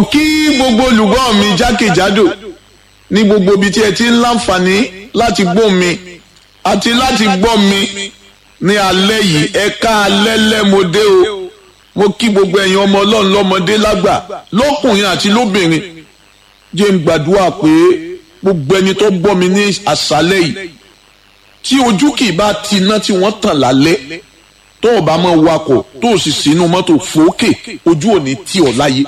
kí gbogbo olùgbọ́ mi jákèjádò ní gbogbo ibi tí ẹ ti ń láǹfààní láti gbọ́ mi àti láti gbọ́ mi ní alẹ́ yìí ẹ ká alẹ́ lẹ́mọdé o mo kí gbogbo ẹ̀yin ọmọ ọlọ́run lọ́mọdé lágbà lọ́kùnrin àti lóbìnrin jẹ́ ń gbàdúrà pé gbogbo ẹni tó gbọ́ mi ní àṣálẹ́ yìí tí ojú kì í bá ti iná tí wọ́n tàn lálẹ́ tó o bá máa wakọ̀ tó o sì sínú mọ́tò fòókè ojú ò ní tì ọ́ láyé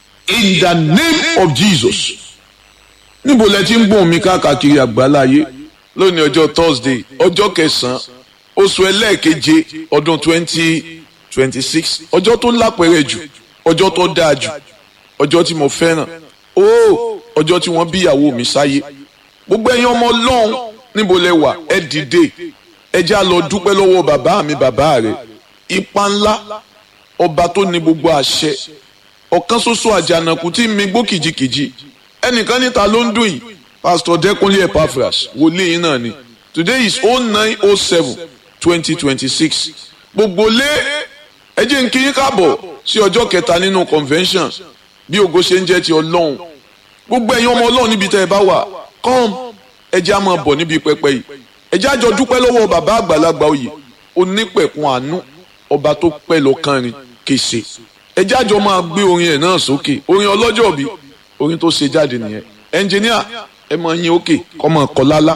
in the name of Jesus níbo lẹ ti ń gbóhùn mi káàkiri àgbáláyé lónìí ọjọ́ Thursday ọjọ́ kẹsàn-án oṣù ẹlẹ́ẹ̀keje ọdún twenty twenty six ọjọ́ tó lápẹ̀rẹ̀ jù ọjọ́ tó dáa jù ọjọ́ tí mo fẹ́ràn ó ọjọ́ tí wọ́n bí ìyàwó mi sáyé gbogbo ẹ̀yin ọmọ ọlọ́run níbo lẹ wà ẹ dìde ẹ já lọ dúpẹ́ lọ́wọ́ bàbá mi bàbá rẹ̀ ipa ńlá ọba tó ní gbogbo àṣẹ ọ̀kan ṣoṣo àjànàkú tí mi gbó kìjikìji ẹnìkan níta ló ń dùn yìí pastor Dẹ́kunlé Epaphras wòlíì yín náà ni today is oh nine oh seven twenty twenty six gbogbo lé ẹ jẹ́ n kí yín káàbọ̀ sí ọjọ́ kẹta nínú convention bí ògo ṣe ń jẹ́ ti ọlọ́run gbogbo ẹ̀yin ọmọ ọlọ́run níbi tẹ́ ẹ bá wà come ẹ jẹ́ á máa bọ̀ níbi pẹpẹ yìí ẹ jẹ́ á jọ dúpẹ́ lọ́wọ́ bàbá àgbàlagbà oyè onípẹ̀kun àánú ọba tó pẹ́ lọ kánrin kése ẹ jẹ́ á jọ máa gbé orin ẹ̀ náà sókè orin ọlọ́jọ́ bí orin tó ṣe jáde nìyẹn ẹnjìníà ẹ máa yín òkè kọ́ máa kọ́ lálá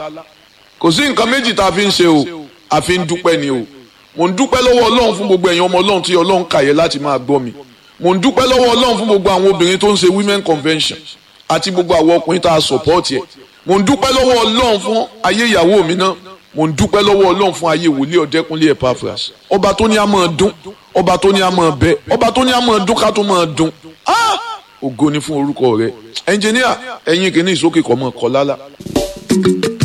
kò sí nǹkan méjì tá a fi ń ṣe o a fi ń dúpẹ́ ni o mo ń dúpẹ́ lọ́wọ́ ọlọ́run fún gbogbo ẹ̀yin ọmọ ọlọ́run tí ọlọ́run kàyẹ láti máa gbọ́ mi mo ń dúpẹ́ lọ́wọ́ ọlọ́run fún gbogbo àwọn obìnrin tó ń ṣe women convention àti gbogbo àwọn ọkùnrin tá a support yẹ mo ń dúpẹ́ lọ́wọ́ ọlọ́run fún ayé ìyàwó mi náà mo ń dúpẹ́ lọ́wọ́ ọlọ́run fún ayé wòlíì ọ̀dẹ́kunlé Epaphras ọba tó ní a máa dún ọba tó ní a máa bẹ ọba tó ní a máa dún ká tó máa dún ògo ni fún orúkọ rẹ ẹnjìníà ẹ̀yin kìíní ìsókè kọ́ mọ́ kọ́ lálá.